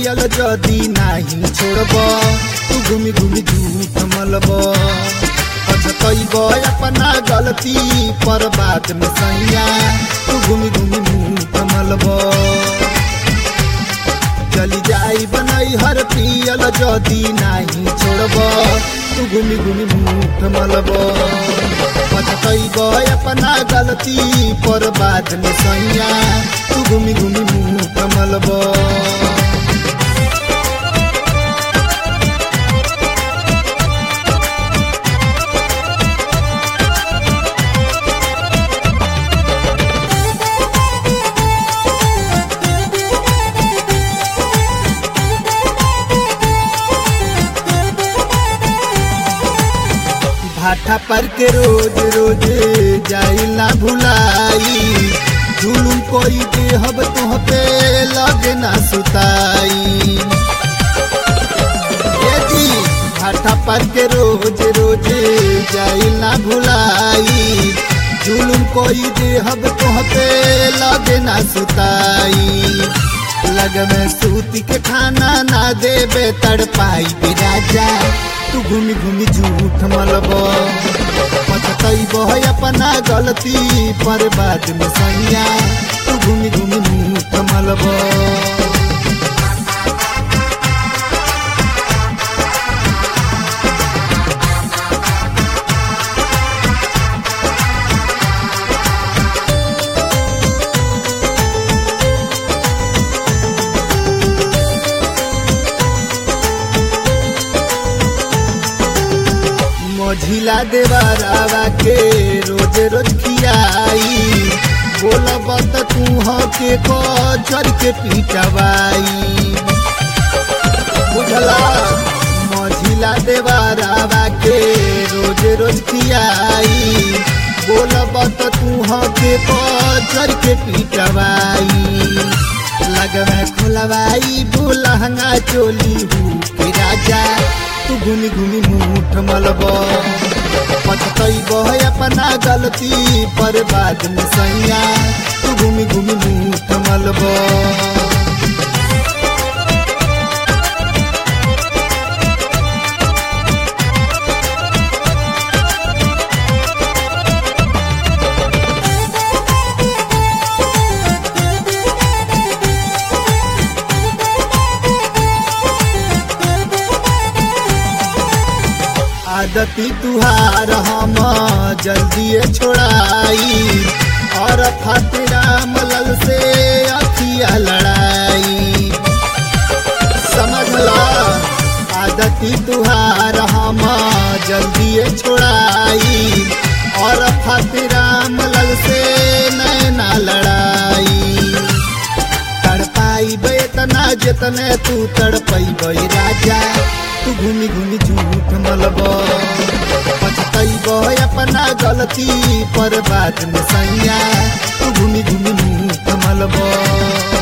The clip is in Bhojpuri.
पियल जदी नाही छोड़ब तू घूमी घूमी झूठ मलब पछतैब अपना गलती पर बाद में सैया तू घूमी घूमी मुंह मलब चली जाई बनई हर पियल जदी नाही छोड़ब तू घूमी घूमी मुंह मलब पछतैब अपना गलती पर बाद में सैया तू घूमी घूमी मुंह मलब भाठा पर के रोज रोज जाइला भुलाई जुलूम कोई देहब तुह पे लगे ना सुताई ए जी भाठा पर के रोज रोज जाइला भुलाई जुलूम कोई देहब तुह पे लगे ना सुताई लग में सूती के खाना ना देबे तड़पाई भी राजा तू घूमी घूमी झूठ मलब पछतैब अपना गलती पर बाद में सैया तू घूमी घूमी झूठ मलब मझिला देवरावा के रोज रोज खियाई बोलब त तू के कचर के पीटवाई बुझला मझिला देवरावा के रोज रोज खियाई बोलब त तू के कचर के पीटवाई लगवा खुलवाई बुलहंगा चोली हूँ के राजा तू घूमी घूमी मुठ मलब पछतैब अपना गलती पर बाद में सैया तू घूमी घूमी मुठ मलब आदती तुहार हम जल्दी छोड़ाई और फातिरा मलल से अखिया लड़ाई समझला आदती तुहार हम जल्दी छोड़ाई और फातिरा मलल से नैना लड़ाई तड़पाई बेतना जितने तू तड़पई राजा तू घूमी घूमी झूठ मलब पछतैब अपना गलती पर बाद में सैया तू घूमी घूमी झूठ मलब